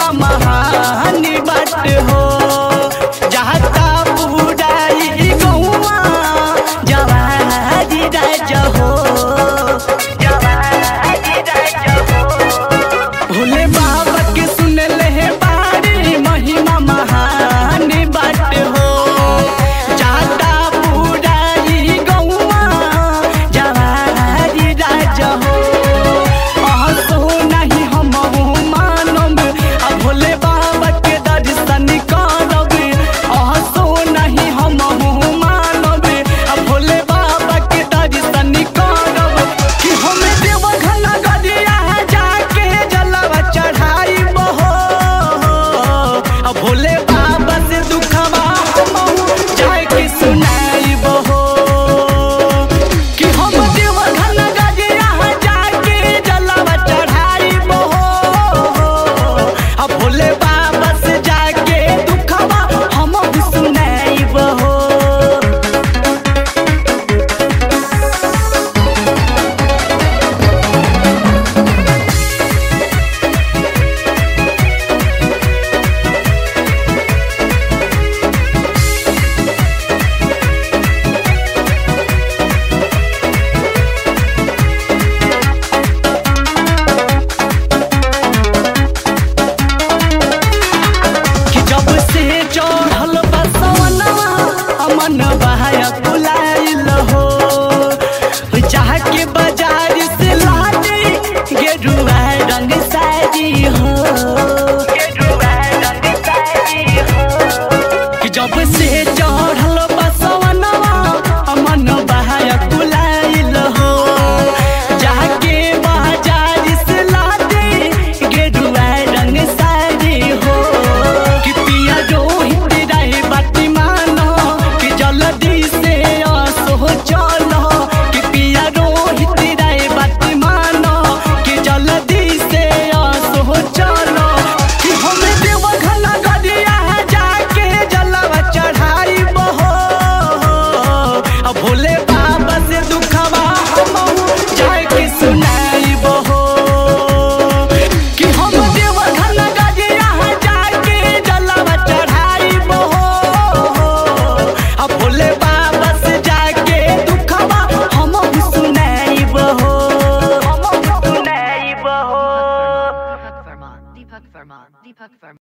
महिमा महानी बात हो जाता बुराई गौआ जवारी राज हो जवारी राज हो भोले बाबा के सुन ले बारी महिमा महान बात हो जाता बुराई गौआ जवारी राज हो अहसो नहीं हम मानब आ भोले बाबा के दर्शन करब अहसो नहीं हम मानब आ भोले बाबा के दर्शन करब कि हम देवघर नगरिया जाके जलवा चढ़ाई बहो आ भोले बाबा से दुखवा हमहू जाके सुनाई बहो कि हम देवघर नगरिया जाके जलवा चढ़ाई बहो आ भोले बाबा से जाके दुखवा हमहू सुनाई बहो कि जब से चढ़ल बसवनवा अमन बहाया कुलाइल हो जाके बाजार से लादे गेरुआ रंग साड़ी हो गेरुआ रंग साड़ी हो कि जब से चढ़ल बसवनवा अमन बहाया कुलाइल हो जाके बाजार से लादे गेरुआ रंग साड़ी हो कि पिया रोहित रहे बाती मानो कि जल्दी से असो चलो कि पिया रोहित रहे बाती मानो कि जल्दी से असो चलो कि हम देवघर नगरिया जाके जलवा चढ़ाई बहो आ भोले बाबा से दुखवा हमहू जाके सुनाई बहो कि हम देवघर नगरिया जाके जलवा चढ़ाई बहो आ भोले बाबा से जाके दुखवा हमहू सुनाई बहो हमहू सुनाई बहो Deepak Verma, Deepak Verma, Deepak Verma.